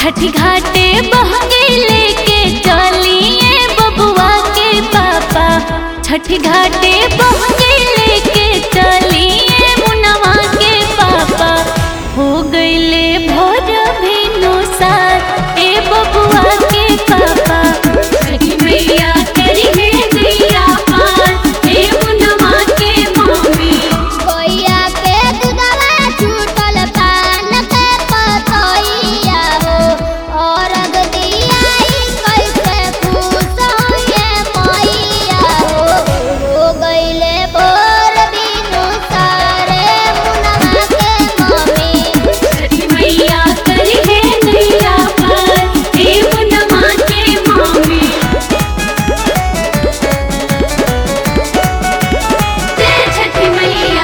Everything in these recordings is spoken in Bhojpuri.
छठी घाटे बहके लेके चलिए बबुआ के पापा छठी घाटे बहके लेके चलिए मुनवा के पापा हो गईले भोर भेनु साथ ए बबुआ के पापा छठी मैया करी है गैया पार ए मुनवा के मम्मी कोइया के दुधवा छूटल पान के पतोइया हो और दियाई कैसे खुश होए मैया हो हो गईले बोर बिनु सारे मुनवा के मम्मी छठी मैया करी है गैया पार ए मुनवा के मम्मी जय छठी मैया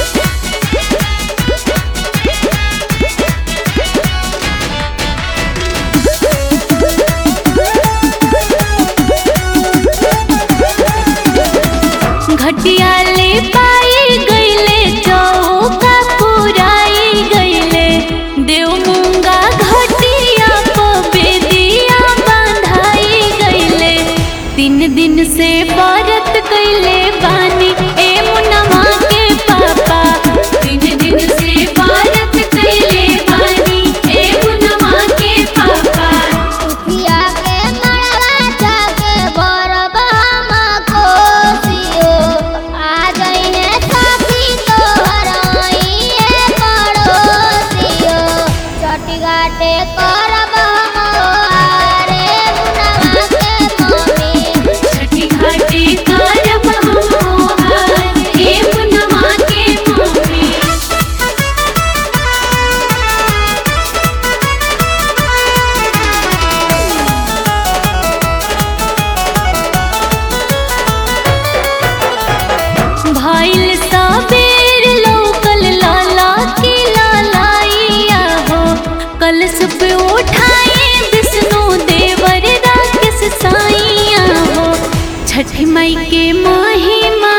घटिया ले पाई गईले चौका पुराई गईले देव मूंगा घटिया को बेदिया बांधाई गईले तीन दिन से व्रत कईले बानी ए मुनवा के पापा तीन दिन से व्रत कईले बानी ए मुनवा के पापा उठिया के मड़वा जाके बरबा हम कोसियो आ जइने साथी तोहर आइए पड़ोसियो चटी घाटे करब हम रे मुनवा के मम्मी छठी घाटी करब हम हार हे मुनवा के मम्मी भइल सबेर लोकल लाला की लालाइया हो कलश पे उठाए विष्णु देवर राकेश साइया हो छठी माई के महिमा